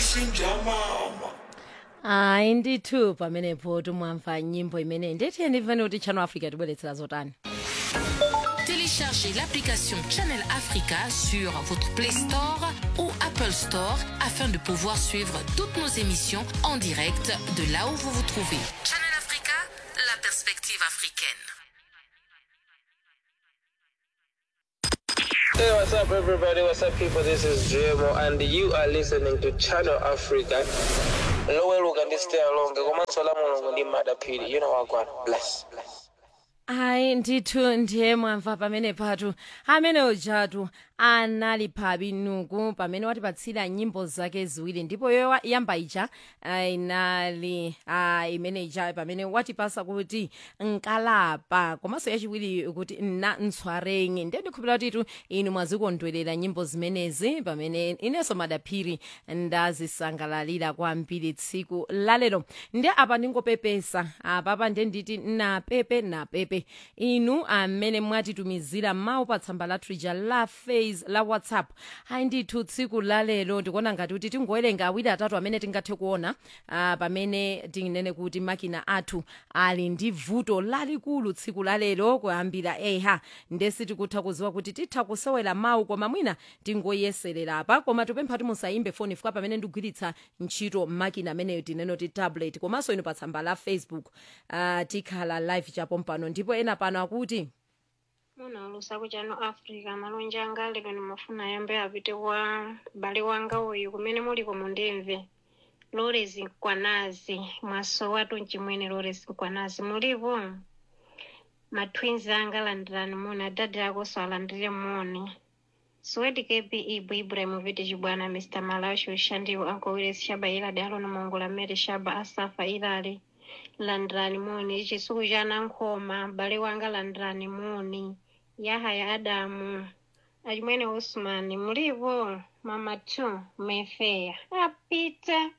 kushinja mama hayi ndithu pamenepo tumwamva nyimbo imene ndithe ndimvene kuti channel africa tibweretsera zotani Téléchargez l'application Channel Africa sur votre Play Store ou Apple Store afin de pouvoir suivre toutes nos émissions en direct de là où vous vous trouvez. Channel Africa, la perspective africaine. Hey, what's up, everybody? What's up, people? This is JMO, and you are listening to Channel Africa. Lower look and stay along. Komanso la mulungu ndi madapiri. You know what, God. Bless. Bless. hayi ndithu ndiye mwamva pamene patu amene ujatu anali phabi nuku pamene watipatsira nyimbo zake ziwiri ndipo yoyo yamba ija ah, inali ah, imene ija pamene watipasa kuti nkalapa komanso yachiwiri kuti na ntswareng ndiye ndikhulupira kutitu inu mwazikondwerera nyimbo zimenezi pamene inenso madaphiri ndazisangalalira kwambiri tsiku lalero ndiye apa ndingopepesa apapa ndiye nditi napepe napepe inu amene mwatitumizira mawu pa tsamba lathu lija la face la whatsapp ayi ndithu tsiku lalero ndikuona ngati kuti tingowerenga awiri atatu amene tingathe kuona ah, pamene tinene kuti makina athu ali ndi vuto lalikulu tsiku lalero kuyambira eha ndesi tikutha kuziwa kuti titha kusewera mawu koma mwina tingoyeserera apa koma tipempha kuti musayimbe foni fika pamene ndigwiritsa ntchito makina ameneyo tinene kuti tablet komanso inu pa tsamba la facebook uh, tikhala live chapo mpano ndipo ena pano akuti muna ulusa ku chano africa malonje anga lero ndimafuna ayambe apite kwa m'bale wanga uyu kumene muliko mundimve lores nkwanazi mwaso watu mchimwene lores nkwanazi mulipo matwins anga alandirani moni adadi akonso alandire moni swedi kp ibu ibrahim viti chibwana mr malawi ushandiwo uncle willis shaba iladi alona mongola mary shaba asafa ilali landirani moni chisuku cha nankhoma m'bale wanga landirani moni yahaya adamu achimwene usmani mulipo mama two mefeya apita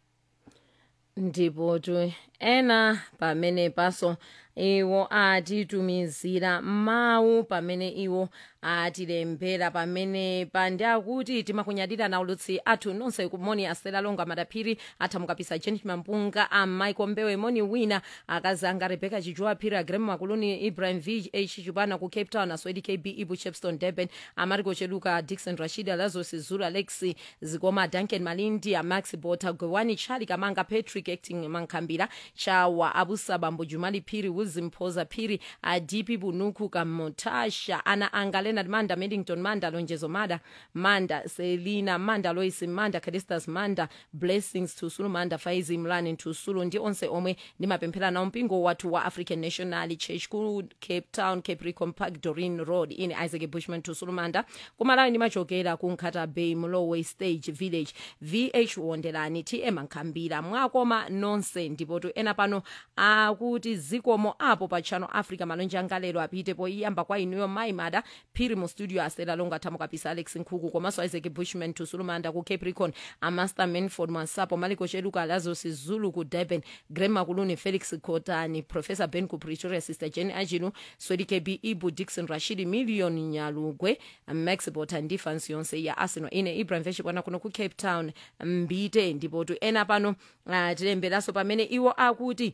ndipo tu ena pamene paso iwo atitumizira mawu pamene iwo atilembera pamene pandi akuti timakunyadira na ulutsi athu nonse kumoni asela longa madaphiri athamukapisa janet mampunga amaiko mbewe moni wina akazi anga rebeka chijuwa phiri agrem makuluni ibrahim v h chipana ku cape town aswedi kb ibu chepston durban amariko cheluka dixon rashid lazos zulu alexi zikoma duncan malindi amax bota gwewani charli kamanga patrick acting mankhambira chawa abusa bambo jumali phiri wilson phoza phiri adipi bunuku kamotasha ana anga leonard manda middington manda lonjezo mada manda selina manda lois manda cadistas manda blessings tusulu manda faizi mlani tusulu ndi onse omwe ndimapemphera nawo mpingo wathu wa african national church ku cape town capricorn park dorin road ine isaac bushman tusulu manda kumalawi ndimachokera ku nkhata bay mlowe stage village vh wonderani tm nkhambira mwakoma nonse ndipotu ena pano akuti zikomo apo pa channel africa malonje anga lero apite poiyamba kwa inuyo mayi mada phiri mu studio asela longa thamukapisa alex nkhuku komanso isaac bushman tusulumanda ku capricorn amaster manford mwansapo maliko cheluka lazos zulu ku durban grema kuluni felix kotani professor ben ku pretoria sister jen ajilu swedi kb ibu dixon rashidi million nyalugwe max bota ndi fansi yonse ya arsenal ine ibrahim veshipwana kuno ku cape town mbite ndipotu ena pano uh, tilemberanso pamene iwo akuti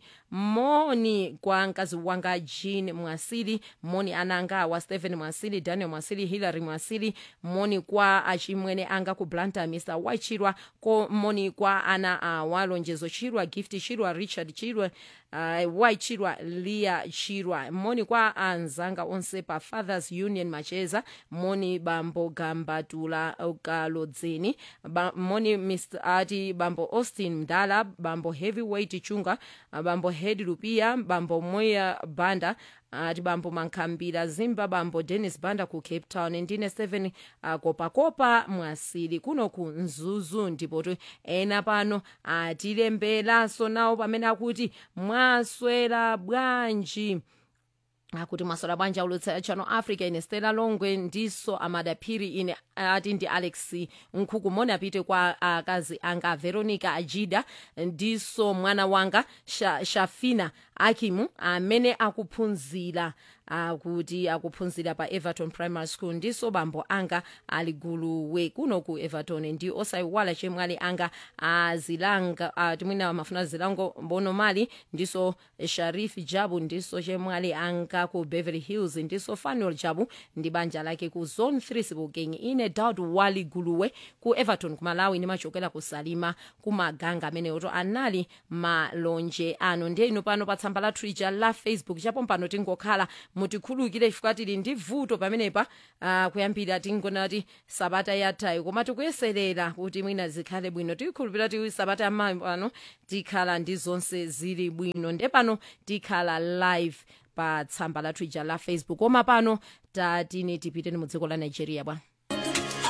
moni kwa mkazi wanga jean mwasili moni ananga wa stephen mwasili daniel mwasili hillary mwasili moni kwa achimwene anga ku blanta mr wachirwa ko moni kwa ana awa lonjezo chirwa gift chirwa richard chirwa uh, waichirwa lia chirwa moni kwa anzanga onse pa fathers union macheza moni bambo gambatula kalodzeni ba, moni mr ati bambo austin mdala bambo heavyweight chunga bambo head lupia bambo moya banda ati bambo mankhambira zimba bambo dennis banda ku cape town ndine 7 uh, kopakopa mwasili kuno ku mzuzu ndipotu ena pano atilemberanso nawo pamene akuti mwaswera bwanji akuti mwaswera bwanji aulutsa channel africa ine stela longwe ndiso amadaphiri ine ati ndi alex nkhuku moni apite kwa akazi anga veronica ajida ndiso mwana wanga Sha, shafina akimu amene akuphunzira uh, kuti akuphunzira pa everton primary school ndiso bambo anga ali guluwe kuno ku everton ndi osayiwala chemwali anga azilanga uh, timwina mafuna zilango mbonomali ndiso sharif jabu ndiso chemwali anga ku beverly hills ndiso fanuel jabu ndi banja lake ku zone 3 sibukeng ine daud wali guluwe ku everton ku malawi ndimachokera ku salima ku maganga amenewoto anali malonje ano ndiye ino pano pa tsamba la twitter la facebook chapo mpano tingokhala mutikhulukire chifukwa tili ndi vuto pamenepa uh, kuyambira tingona kuti sabata yathayi koma tikuyeserera kuti mwina zikhale bwino tikhulupirira ti sabata yamayi pano tikhala ndi zonse zili bwino nde pano tikhala live pa tsamba la twitter la facebook koma pano tatine tipite mu dziko la nigeria bwa